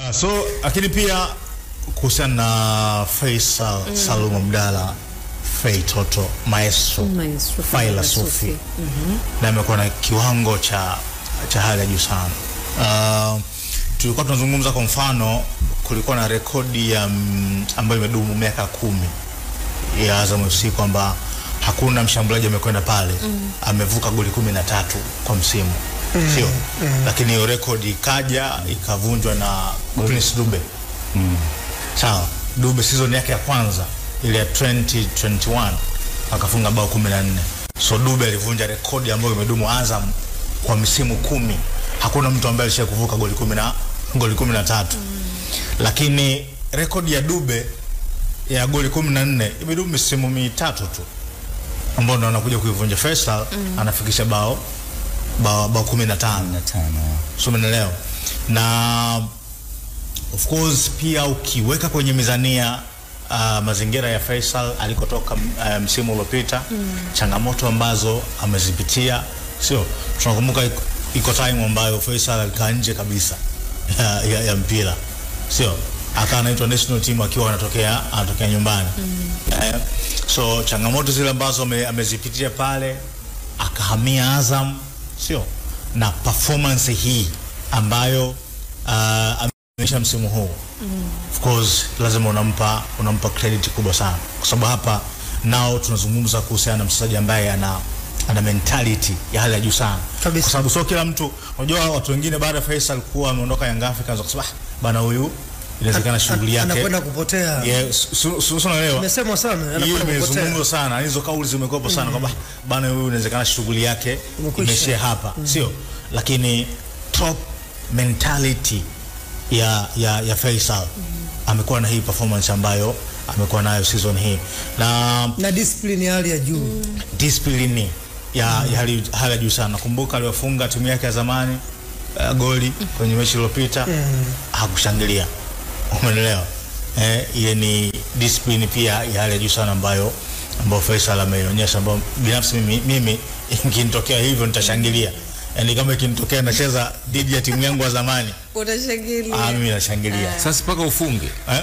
Uh, so lakini pia kuhusiana na Faisal mm. Salum Abdalla Fei Toto Maestro Maestro Faila Faila Sufi Sufi. na amekuwa na kiwango cha cha hali ya juu sana. Uh, tulikuwa tunazungumza kwa mfano, kulikuwa na rekodi ya mm, ambayo imedumu miaka kumi ya Azam FC kwamba hakuna mshambuliaji amekwenda pale mm. amevuka goli kumi na tatu kwa msimu mm. sio mm. lakini hiyo rekodi ikaja ikavunjwa na Prince Dube mm. sawa Dube season yake ya kwanza ile ya 2021 akafunga bao 14 so Dube alivunja rekodi ambayo imedumu Azam kwa misimu kumi hakuna mtu ambaye alisha kuvuka goli kumi na goli kumi na tatu mm. lakini rekodi ya Dube ya goli kumi na nne imedumu misimu mitatu tu ambao ndo anakuja kuivunja Faisal mm. anafikisha bao bao, bao kumi na tano na tano so umeelewa na of course pia ukiweka kwenye mizania uh, mazingira ya Faisal alikotoka uh, msimu uliopita mm. changamoto ambazo amezipitia sio tunakumbuka iko, iko time ambayo Faisal alikaa nje kabisa ya, ya, ya mpira sio akawa anaitwa national team akiwa anatokea anatokea nyumbani mm. eh, so changamoto zile ambazo ame, amezipitia pale akahamia Azam sio na performance hii ambayo uh, ameonyesha msimu huu mm. of course lazima unampa unampa credit kubwa sana kwa sababu hapa nao tunazungumza kuhusiana na mchezaji ambaye ana ana mentality ya hali ya juu sana Kabisa. kwa sababu sio kila mtu unajua watu wengine baada ya Faisal kuwa ameondoka Young Africans wakasema "Ah, bana huyu inawezekana shughuli yake anakwenda kupotea. yeah, su- su- su- su- unaelewa Imesemwa sana hiyo anakwenda kupotea. imezungumzwa sana hizo kauli zimekuwepo sana kwamba bana huyu inawezekana shughuli yake Imekwisha. imeishia hapa sio lakini top mentality ya ya, ya Faisal amekuwa na hii performance ambayo amekuwa nayo season hii na na discipline ya hali ya juu discipline ya, ya hali, hali ya juu sana. Nakumbuka aliwafunga timu yake ya zamani uh, goli kwenye mechi iliyopita hakushangilia, umeelewa? Eh, ile ni discipline pia ya hali ya juu sana ambayo ambayo Faisal ameionyesha, ambayo binafsi mimi, mimi ikinitokea hivyo nitashangilia. Yani kama ikinitokea nacheza dhidi ya timu yangu ya zamani, ah, Utashangilia. mimi nashangilia sasa mpaka ufunge eh?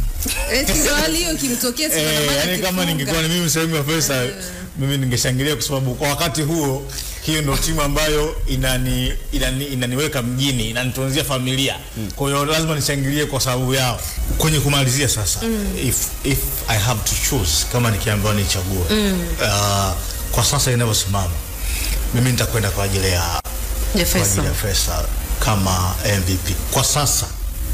Eti ndio hali hiyo kimtokea si Eh, maana yani kama akifunga. ningekuwa ni mimi sehemu ya pesa mimi ningeshangilia kwa sababu kwa wakati huo hiyo ndio timu ambayo inani, inani, inaniweka mjini inanitunzia familia kwa hiyo lazima nishangilie kwa sababu yao kwenye kumalizia sasa if, if I have to choose kama nikiambiwa nichague uh, kwa sasa inavyosimama mimi nitakwenda kwa ajili ya Ya kwa ajili Faisal. ya Faisal kama MVP kwa sasa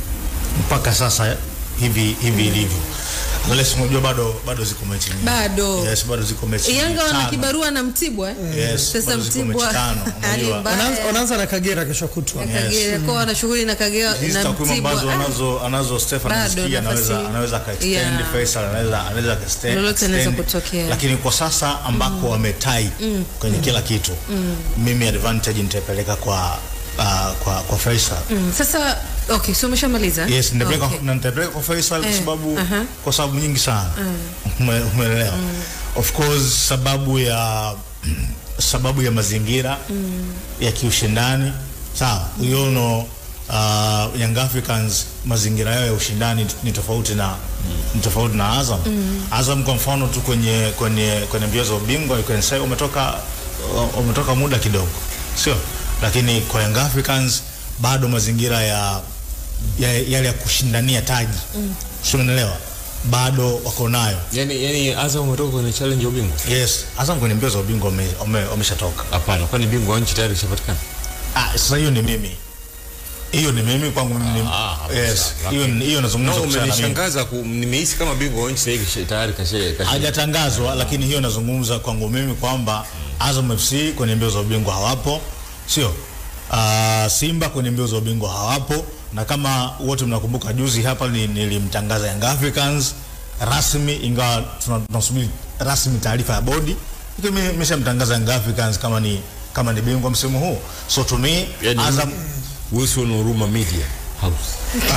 mpaka sasa hivi hivi ilivyo unless unajua bado bado ziko mechi nyingi. Bado. yes bado ziko mechi Yanga wana tano. kibarua na Mtibwa eh? Yes, Sasa bado ziko Mtibwa mechi tano, hali unajua. mbaya. Wanaanza- wanaanza na Kagera kesho kutwa Yes. Kagera kwa wana shughuli na Kagera hizi na takwimu Mtibwa. ambazo Ah, anazo anazo Stefan Bado Msiki anaweza nafasi- anaweza akaextend Yeah. Faisal anaweza anaweza akaextend Lolote linaweza extend. kutokea. lakini kwa sasa ambako wametai kwenye kila kitu mimi advantage nitaipeleka kwa uh, kwa kwa Faisal mm, Sasa okay, so umeshamaliza? Yes, nitapeleka Okay. na nitapeleka kwa Faisal kwa Eh, sababu aha. kwa sababu nyingi sana. Ume- Umeelewa? Of course sababu ya sababu ya mazingira ya kiushindani. Sawa. You know uh, Young Africans mazingira yao ya ushindani ni tofauti na ni tofauti na Azam. Azam kwa mfano tu kwenye kwenye kwenye mbio za ubingwa you can say umetoka umetoka muda kidogo. Sio? Lakini kwa Young Africans bado mazingira ya ya- yale ya kushindania taji mm. unaelewa bado wako nayo yani, yani Azam umetoka kwenye challenge ya ubingwa yes Azam kwenye mbio za ubingwa wame- wame- wameshatoka hapana kwani bingwa wa nchi tayari kishapatikana ah, sasa hiyo ni mimi hiyo ni mimi kwangu mimi ni- Ah, hapo yes sawa. hiyo Okay. hiyo nazungumza no, kuhusiana na mimi umenishangaza ku- nimehisi kama bingwa wa nchi sasa hivi kisha- tayari kashe kashe hajatangazwa lakini hiyo nazungumza kwangu mimi kwamba Azam FC kwenye mbio za ubingwa hawapo sio uh, Simba kwenye mbio za ubingwa hawapo na kama wote mnakumbuka juzi hapa ni- nilimtangaza Young Africans rasmi ingawa tuna- tunasubiri rasmi taarifa ya bodi lakini mimi nimeshamtangaza Young Africans kama ni kama ni bingwa msimu huu so to me Yani- Azam Wilson Huruma Media House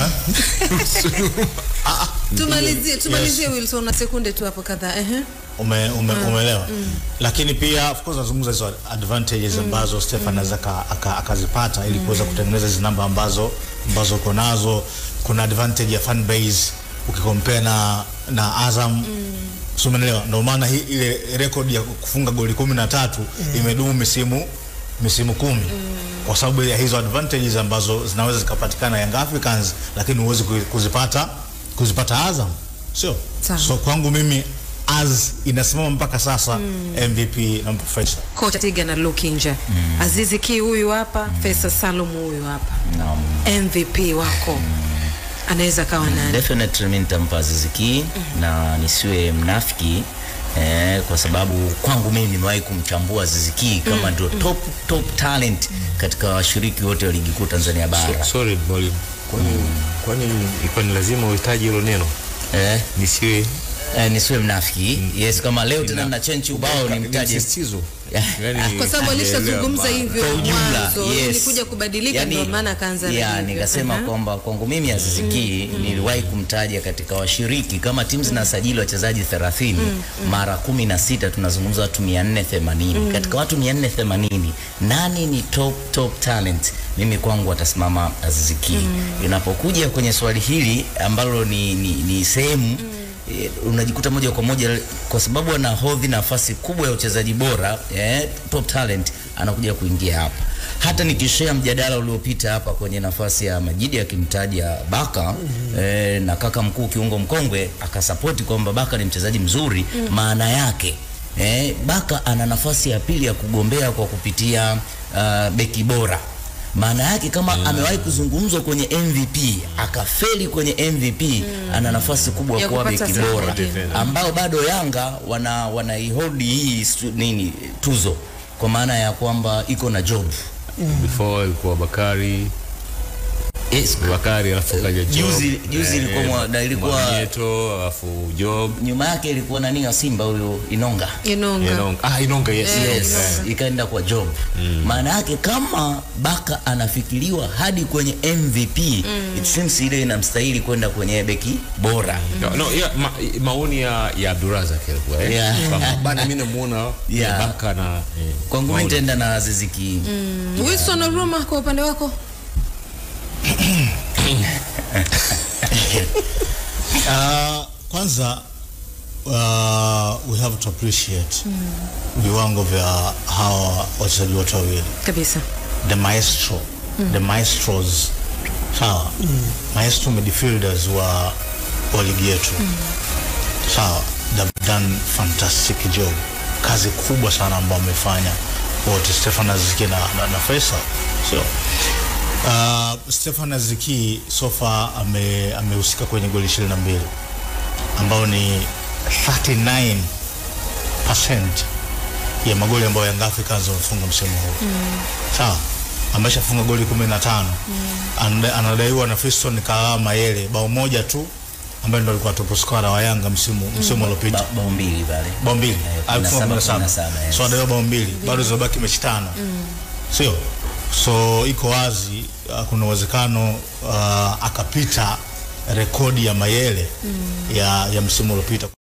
Tumalizie, tumalizie Wilson na sekunde tu hapo kadhaa. Ehe. ume, ume, umeelewa lakini pia of course nazungumza hizo advantages ambazo Stefan anaweza aka- aka- akazipata ili kuweza kutengeneza hizi namba ambazo ambazo uko nazo kuna advantage ya fan base ukikompare na na Azam mm. so umeelewa ndio maana hii ile record ya kufunga goli kumi na tatu imedumu misimu misimu kumi kwa sababu ya hizo advantages ambazo zinaweza zikapatikana Young Africans lakini huwezi ku- kuzipata kuzipata Azam sio Sawa. so kwangu mimi as inasimama mpaka sasa MVP na Faisal kocha Tiga na Luke nje Azizi Ki huyu hapa Faisal Salum huyu hapa Naam. MVP wako anaweza kawa nani Definitely mimi nitampa Aziz Ki na nisiwe mnafiki eh, kwa sababu kwangu mimi nimewahi kumchambua Aziz Ki kama ndio top top talent katika washiriki wote wa ligi kuu Tanzania bara. sorry mwalimu kwani kwani ilikuwa ni lazima uhitaji hilo neno Eh, nisiwe eh, nisiwe mnafiki. Yes, kama leo tena na chenchi ubao ni nimtaje msisitizo Yeah. yani kwa sababu alishazungumza hivyo kwa ujumla mwanzo yes. ilikuja kubadilika ndio maana akaanza na yeah, hivyo. nikasema Aha. kwamba kwangu mimi Aziz Ki niliwahi kumtaja katika washiriki kama timu zinasajili wachezaji 30 mara 16 tunazungumza watu 480 katika watu 480 nani ni top top talent mimi kwangu atasimama Aziz Ki inapokuja kwenye swali hili ambalo ni, ni, ni sehemu eh, unajikuta moja kwa moja kwa sababu anahodhi nafasi kubwa ya uchezaji bora eh, top talent anakuja kuingia hapa. Hata nikishare mjadala uliopita hapa kwenye nafasi ya Majidi akimtaja Baka eh, na kaka mkuu kiungo mkongwe akasapoti kwamba Baka ni mchezaji mzuri, maana yake eh, Baka ana nafasi ya pili ya kugombea kwa kupitia uh, beki bora maana yake kama amewahi kuzungumzwa kwenye MVP akafeli kwenye MVP ana nafasi kubwa Ya ya kuwa kupata beki support, bora yeah. ambao bado Yanga wana wanaihold hii stu- nini tuzo kwa maana ya kwamba iko na job before ilikuwa Bakari yes. Bakari alafu kaja Job Juzi- juzi eh, ilikuwa mwa- na ilikuwa- Mwamnyeto alafu Job nyuma yake ilikuwa nani wa Simba huyo Inonga Inonga Inonga ah Inonga yes Eh, yes, Inonga. ikaenda kwa job maana yake kama Baka anafikiriwa hadi kwenye MVP it seems ile inamstahili kwenda kwenye beki bora No, no, yeah, ma, maoni ya, ya Abdurazak yalikuwa eh? Yeah. Kwamba, bana mimi namuona Yeah. Baka na eh, kwangu mimi maoni. nitaenda na Aziz Ki Wilson Oruma kwa upande wako Uh, kwanza uh, we have to appreciate viwango vya hawa wachezaji wote wawili kabisa the maestro the maestros sawa maestro midfielders wa, wa ligi yetu sawa they've done fantastic job kazi kubwa sana ambao wamefanya wote Stefan Aziki na, na, na Faisal sio uh, Stefan Aziki so far ame amehusika kwenye goli 22 ambao ni 39% ya magoli ambayo Young Africans wamefunga msimu huu sawa ameshafunga goli 15 Anada- anadaiwa na Fiston Kalala Mayele bao moja tu ambaye ndo alikuwa top scorer wa Yanga msimu msimu uliopita Ba- bao mbili pale bao mbili Eh, alifunga 17, 17 17, yes. so anadaiwa bao mbili bado zimebaki mechi tano sio so iko wazi uh, kuna uwezekano uh, akapita rekodi ya Mayele ya, ya msimu uliopita